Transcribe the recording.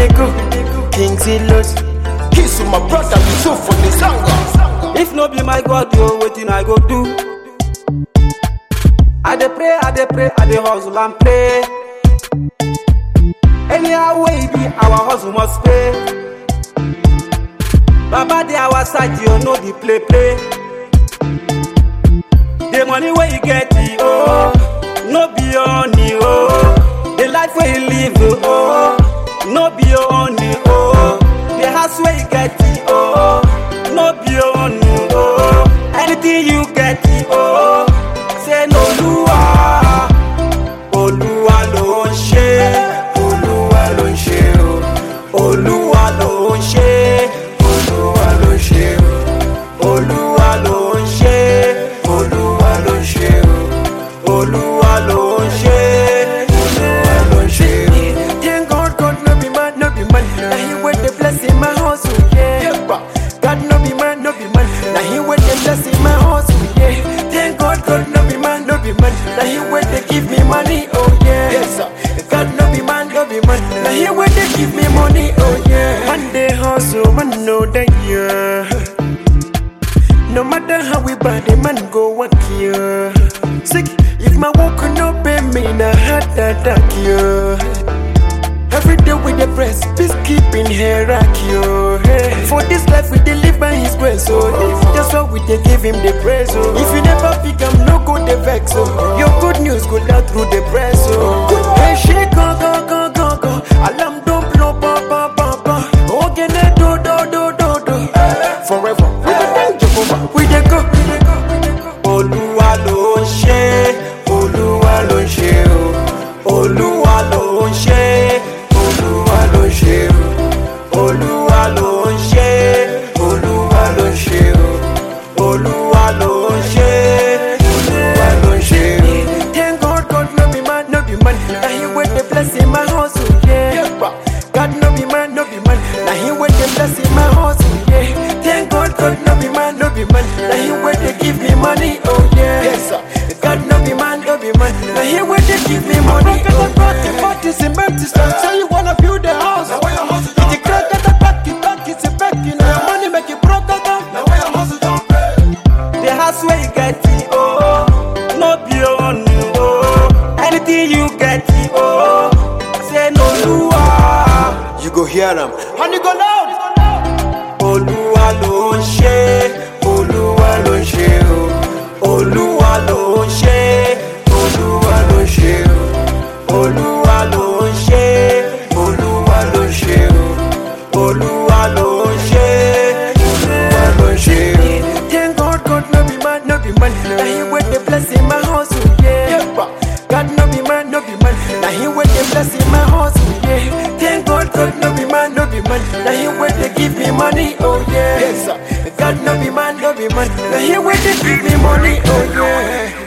dey go. Kings in lost. Kiss to my brother, you so for the song. If no be my God, yo, wetin I go do? I dey pray, I dey pray, I dey hustle and pray. Anyhow way e be, our hustle must pay. Baba dey our side, yo, no the play play. The money wey you get, oh, no be your honey, oh. The life wey you live, oh, no be your honey, oh. The house wey you get, oh, no be your honey, oh. Anything you get, oh, say no Olúwa, Olúwa ló ń ṣe, Olúwa ló ń ṣe, o. Olúwa ló ń ṣe, Olúwa ló ń ṣe, o. Olúwa ló ń ṣe, Olúwa ló ń ṣe, o. Olúwa ló ń ṣe, Olúwa ló ń ṣe, o. Thank God, God no be man, no be man. Now he with the blessing my hustle, yeah. God no be man, no be man. Now he with the blessing my hustle, yeah. Thank God, God no be man, no be man. Now he with the give me money, oh yeah. Yes, sir. God no be man, no be man. Now he with the give me money, oh yeah. Man they hustle, man know that yeah. No matter how we bad, the man go work here. Sick, if my work no pay me, na heart attack you. Every day with the press, peacekeeping hierarchy. Hey. For this life we dey live by His grace, so that's why we dey give Him the praise. Oh. If you never pick am, no go dey vex. Oh. Your good news go down through the press. Oh. Hey, shake, go, go, go, go, go. Alarm don't blow, ba, ba, ba, ba. Ogene, do, do, do, do, do. Forever, we dey thank Jehovah. We dey go, we dey go, we dey go. Olúwa ló ń ṣe, Olúwa ló ń ṣe, o. Olúwa ló ń ṣe, Olúwa ló ń ṣe, o. Olúwa ló ń ṣe, Olúwa ló ń ṣe, o. Olúwa ló ń ṣe, Olúwa ló ń ṣe, o. Thank God, God no be man, no be man. Now he with the blessing my hustle, yeah. God no be man, no be man. Now he with the blessing my hustle, yeah. Thank God, God no be man, no be man. Now he with the give me money, oh yeah. Yes, sir. God no be man, no be man. Now he with the give me money, oh yeah. Party, cement, say you wanna build a house. Now where your hustle It's a great that the back, it back, it's a back. You know your money make it broke, oh, oh. Now where your hustle don't pay. The house where you get it, oh, no be your own, oh. Anything you get it, oh, say no Olúwa. You go hear them. And you go loud. Olúwa ló ń ṣe, Olúwa ló ń ṣe, o. Olúwa ló ń ṣe, Olúwa ló ń ṣe, o. Olúwa ló ń ṣe, Olúwa ló ń ṣe, o. Olúwa ló ń ṣe, Olúwa ló ń ṣe, o. Thank God, God no be man, no be man. Now he with the blessing my hustle, yeah. God no be man, no be man. Now he with the blessing my hustle, yeah. Thank God, God no be man, no be man. Now he with the give me money, oh yeah. Yes, sir. God no be man, no be man. Now he with the give me money, oh yeah.